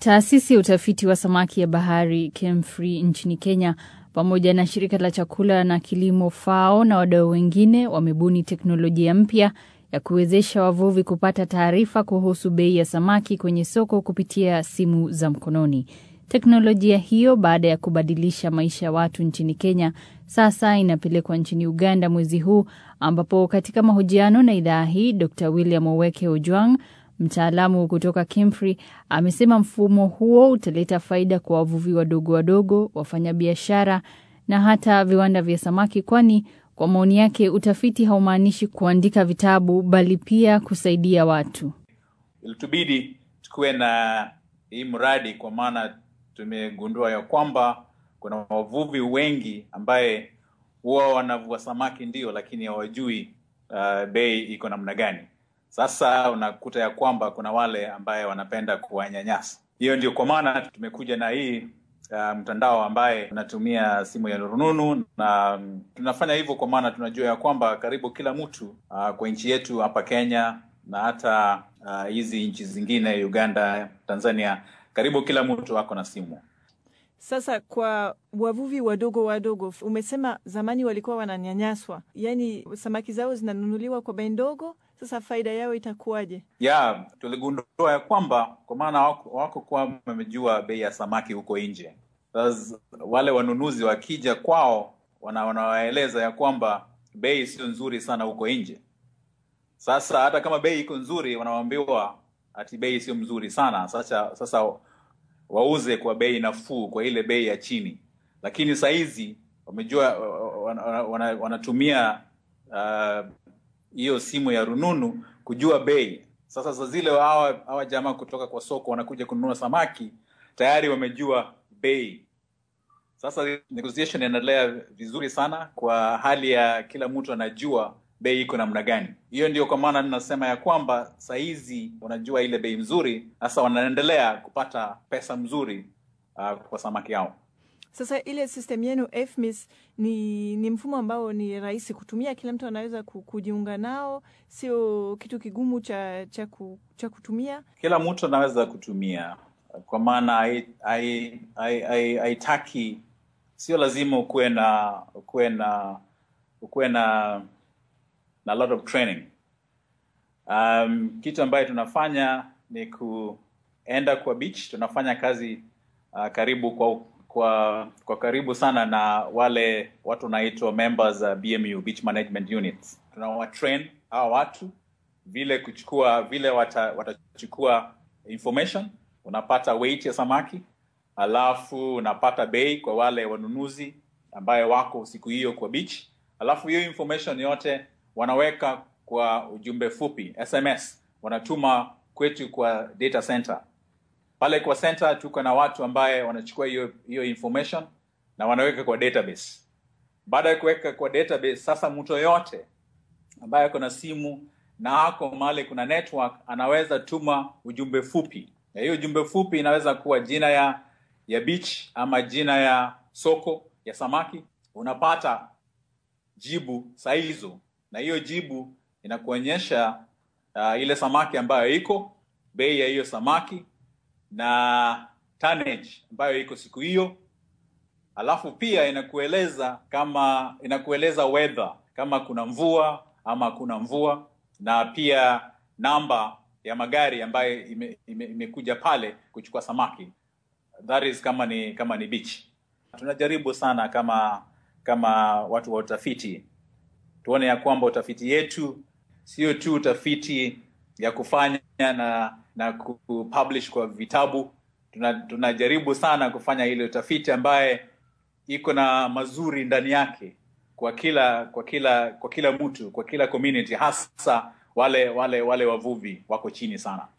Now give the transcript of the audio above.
Taasisi ya utafiti wa samaki ya bahari KEMFRI nchini Kenya pamoja na shirika la chakula na kilimo FAO na wadau wengine wamebuni teknolojia mpya ya kuwezesha wavuvi kupata taarifa kuhusu bei ya samaki kwenye soko kupitia simu za mkononi. Teknolojia hiyo baada ya kubadilisha maisha ya watu nchini Kenya, sasa inapelekwa nchini Uganda mwezi huu, ambapo katika mahojiano na idhaa hii Dr William Oweke Ojwang, mtaalamu kutoka KEMFRI, amesema mfumo huo utaleta faida kwa wavuvi wadogo wadogo, wafanyabiashara na hata viwanda vya samaki, kwani kwa maoni yake utafiti haumaanishi kuandika vitabu, bali pia kusaidia watu. Ilitubidi tukuwe na hii mradi kwa maana tumegundua ya kwamba kuna wavuvi wengi ambaye huwa wanavua samaki ndio, lakini hawajui uh, bei iko namna gani. Sasa unakuta ya kwamba kuna wale ambaye wanapenda kuwanyanyasa. Hiyo ndio kwa maana tumekuja na hii uh, mtandao ambaye unatumia simu ya rununu, na um, tunafanya hivyo kwa maana tunajua ya kwamba karibu kila mtu uh, kwa nchi yetu hapa Kenya na hata hizi uh, nchi zingine Uganda, Tanzania, karibu kila mtu ako na simu. Sasa kwa wavuvi wadogo wadogo, umesema zamani walikuwa wananyanyaswa, yaani samaki zao zinanunuliwa kwa bei ndogo. Sasa faida yao itakuwaje? Ya, tuligundua ya kwamba kwa maana wako, wako kwa wamejua bei ya samaki huko nje. Sasa wale wanunuzi wakija kwao, wanawaeleza ya kwamba bei sio nzuri sana huko nje. Sasa hata kama bei iko nzuri, wanaambiwa ati bei sio mzuri sana. Sasa sasa wauze kwa bei nafuu, kwa ile bei ya chini, lakini sahizi wamejua wanatumia hiyo uh, simu ya rununu kujua bei. Sasa saa zile hawa hawa jamaa kutoka kwa soko wanakuja kununua samaki tayari wamejua bei. Sasa negotiation inaendelea vizuri sana kwa hali ya kila mtu anajua bei iko namna gani. Hiyo ndio kwa maana ninasema ya kwamba sahizi wanajua ile bei mzuri, sasa wanaendelea kupata pesa mzuri uh, kwa samaki yao. Sasa ile system yenu FMIS ni, ni mfumo ambao ni rahisi kutumia, kila mtu anaweza kujiunga nao, sio kitu kigumu cha cha, ku, cha kutumia. Kila mtu anaweza kutumia, kwa maana haitaki, sio lazima ukuwe na ukuwe na ukuwe na na lot of training. Um, kitu ambayo tunafanya ni kuenda kwa beach. Tunafanya kazi uh, karibu kwa, kwa kwa karibu sana na wale watu wanaitwa members uh, BMU Beach Management Units. Tunawatrain hawa watu vile kuchukua vile wata, watachukua information, unapata weight ya samaki, alafu unapata bei kwa wale wanunuzi ambayo wako siku hiyo kwa beach, alafu hiyo information yote wanaweka kwa ujumbe fupi SMS, wanatuma kwetu kwa data center. Pale kwa center tuko na watu ambaye wanachukua hiyo hiyo information na wanaweka kwa database. Baada ya kuweka kwa database, sasa mtu yoyote ambaye ako na simu na ako mahali kuna network anaweza tuma ujumbe fupi, na hiyo ujumbe fupi inaweza kuwa jina ya ya beach ama jina ya soko ya samaki. Unapata jibu saa hizo na hiyo jibu inakuonyesha uh, ile samaki ambayo iko, bei ya hiyo samaki na tonnage ambayo iko siku hiyo, alafu pia inakueleza kama inakueleza weather, kama kuna mvua ama kuna mvua, na pia namba ya magari ambayo imekuja ime, ime pale kuchukua samaki, that is kama ni kama ni beach. Tunajaribu sana kama kama watu wa utafiti tuone ya kwamba utafiti yetu sio tu utafiti ya kufanya na na kupublish kwa vitabu. Tuna, tunajaribu sana kufanya ile utafiti ambaye iko na mazuri ndani yake kwa kila kwa kila kwa kila mtu kwa kila community, hasa wale wale wale wavuvi wako chini sana.